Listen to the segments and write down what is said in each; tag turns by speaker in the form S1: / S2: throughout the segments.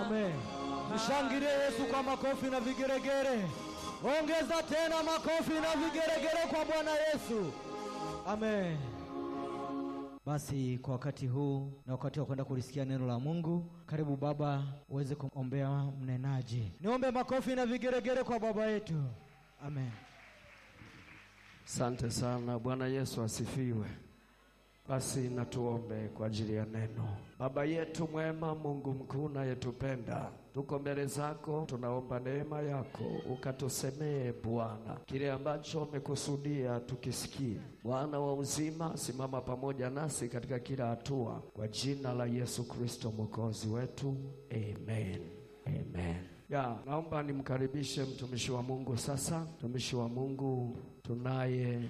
S1: Amen. Mshangilie Yesu kwa makofi na vigeregere. Ongeza tena makofi na vigeregere kwa Bwana Yesu. Amen. Basi kwa wakati huu na wakati wa kwenda kulisikia neno la Mungu, karibu baba uweze kuombea mnenaji. Niombe makofi na vigeregere kwa baba yetu. Amen.
S2: Asante sana. Bwana Yesu asifiwe. Basi natuombe kwa ajili ya neno. Baba yetu mwema, Mungu mkuu nayetupenda, tuko mbele zako, tunaomba neema yako ukatusemee Bwana kile ambacho umekusudia tukisikie. Bwana wa uzima, simama pamoja nasi katika kila hatua, kwa jina la Yesu Kristo mwokozi wetu, amen, amen. Ya, naomba nimkaribishe mtumishi wa Mungu sasa. Mtumishi wa Mungu tunaye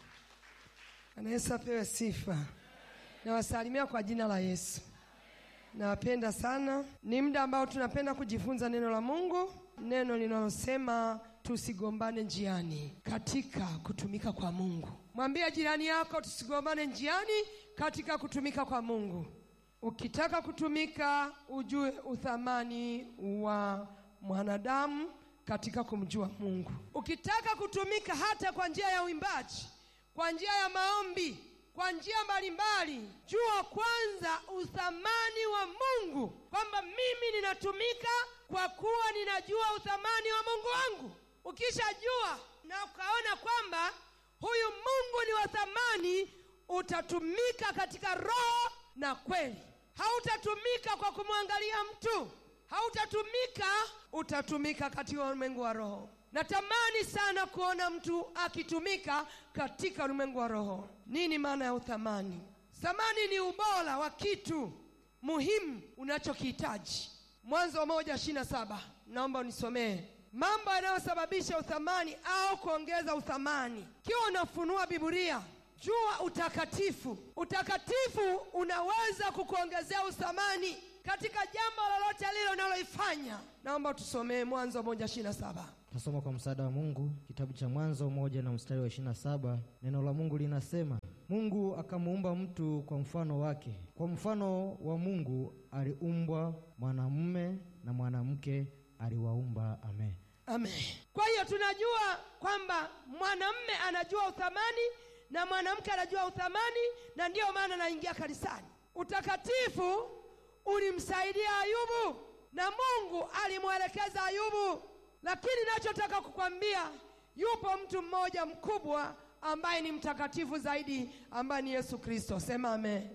S3: Bwana Yesu apewe sifa. Nawasalimia kwa jina la Yesu. Nawapenda sana. Ni muda ambao tunapenda kujifunza neno la Mungu, neno linalosema tusigombane njiani katika kutumika kwa Mungu. Mwambie jirani yako tusigombane njiani katika kutumika kwa Mungu. Ukitaka kutumika, ujue uthamani wa mwanadamu katika kumjua Mungu. Ukitaka kutumika hata kwa njia ya uimbaji kwa njia ya maombi, kwa njia mbalimbali, jua kwanza uthamani wa Mungu, kwamba mimi ninatumika kwa kuwa ninajua uthamani wa Mungu wangu. Ukishajua na ukaona kwamba huyu Mungu ni wa thamani, utatumika katika roho na kweli. Hautatumika kwa kumwangalia mtu, hautatumika, utatumika katika ulimwengu wa roho. Natamani sana kuona mtu akitumika katika ulimwengu wa roho. Nini maana ya uthamani? Thamani ni ubora wa kitu muhimu unachokihitaji. Mwanzo moja ishirini na saba. Naomba unisomee mambo yanayosababisha uthamani au kuongeza uthamani. Kiwa unafunua Biblia, jua utakatifu. Utakatifu unaweza kukuongezea uthamani katika jambo lolote lile unaloifanya. Naomba tusomee Mwanzo moja ishirini na saba.
S1: Tasoma kwa msaada wa Mungu kitabu cha Mwanzo moja na mstari wa ishirini na saba. Neno la Mungu linasema, Mungu akamuumba mtu kwa mfano wake, kwa mfano wa Mungu aliumbwa, mwanamume na mwanamke aliwaumba. Amen.
S3: Amen. Kwa hiyo tunajua kwamba mwanamume anajua uthamani na mwanamke anajua uthamani, na ndiyo maana anaingia kanisani. Utakatifu ulimsaidia Ayubu na Mungu alimwelekeza Ayubu, lakini nachotaka kukwambia, yupo mtu mmoja mkubwa ambaye ni mtakatifu zaidi, ambaye ni Yesu Kristo. Sema amen.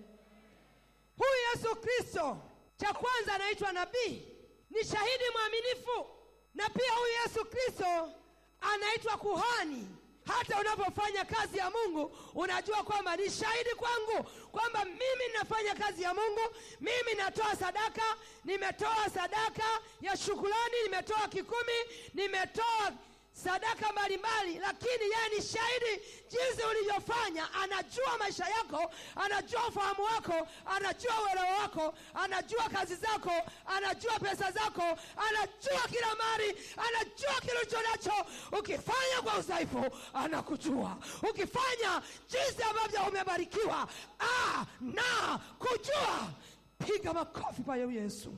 S3: Huyu Yesu Kristo, cha kwanza anaitwa nabii, ni shahidi mwaminifu, na pia huyu Yesu Kristo anaitwa kuhani. Hata unapofanya kazi ya Mungu unajua kwamba ni shahidi kwangu kwamba mimi ninafanya kazi ya Mungu, mimi natoa sadaka, nimetoa sadaka ya shukrani, nimetoa kikumi, nimetoa sadaka mbalimbali, lakini yeye ni shahidi jinsi ulivyofanya. Anajua maisha yako, anajua ufahamu wako, anajua uelewa wako, anajua kazi zako, anajua pesa zako, anajua kila mali, anajua kile ulicho nacho. Ukifanya kwa udhaifu, anakujua. Ukifanya jinsi ambavyo umebarikiwa, ah, na kujua. Piga makofi pa Yesu.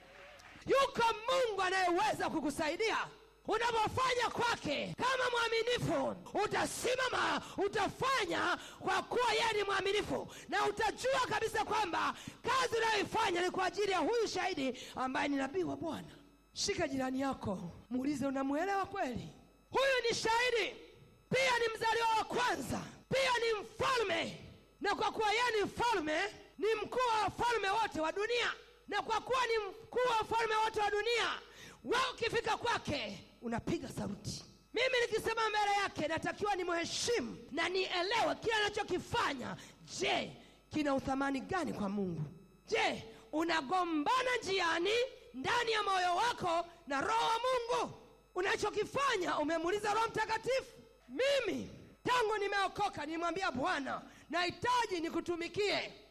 S3: Yuko Mungu anayeweza kukusaidia unapofanya kwake kama mwaminifu, utasimama, utafanya kwa kuwa yeye ni mwaminifu, na utajua kabisa kwamba kazi unayoifanya ni kwa ajili ya huyu shahidi ambaye ni nabii wa Bwana. Shika jirani yako, muulize, unamwelewa kweli? Huyu ni shahidi, pia ni mzaliwa wa kwanza, pia ni mfalme, na kwa kuwa yeye ni mfalme, ni mkuu wa wafalme wote wa dunia, na kwa kuwa ni mkuu wa wafalme wote wa dunia wewe ukifika kwake unapiga saruti. Mimi nikisema mbele yake natakiwa nimheshimu na nielewe kile anachokifanya. Je, kina uthamani gani kwa Mungu? Je, unagombana njiani ndani ya moyo wako na roho wa Mungu? Unachokifanya umemuuliza Roho Mtakatifu? Mimi tangu nimeokoka nimwambia Bwana, nahitaji nikutumikie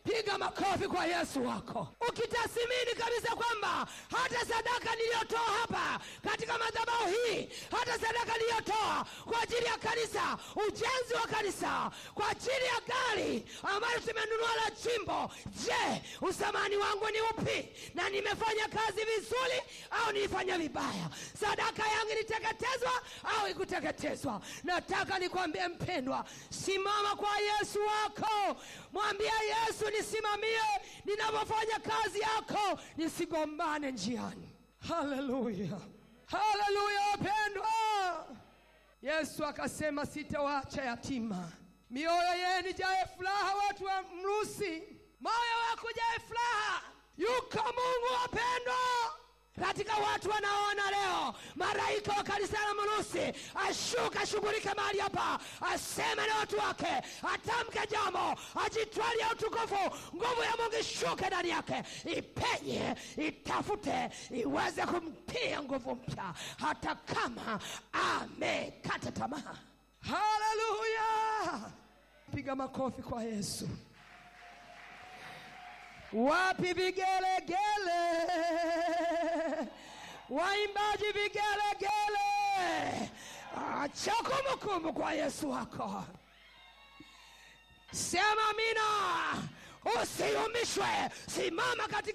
S3: piga makofi kwa yesu wako ukitathimini kabisa kwamba hata sadaka niliyotoa hapa katika madhabahu hii hata sadaka niliyotoa kwa ajili ya kanisa ujenzi wa kanisa kwa ajili ya gari ambayo tumenunua la chimbo je usamani wangu ni upi na nimefanya kazi vizuri au nilifanya vibaya sadaka yangu iliteketezwa au ikuteketezwa nataka nikwambie mpendwa simama kwa yesu wako mwambie yesu nisimamie ninavyofanya kazi yako nisigombane njiani haleluya haleluya wapendwa yesu akasema sitawaacha yatima mioyo yenu jaye furaha watu wa mrusi moyo wako jaye furaha yuko mungu wapendwa katika watu wanaoona leo malaika wa kanisa la mrusi ashuka ashughulike mahali hapa aseme na watu wake atamke jambo ajitwalie utukufu nguvu ya mungu ishuke ndani yake ipenye itafute iweze kumtia nguvu mpya hata kama amekata tamaa haleluya piga makofi kwa yesu wapi vigelegele waimbaji vigelegele acha kumbukumbu kwa yesu wako sema amina usiyumbishwe simama katika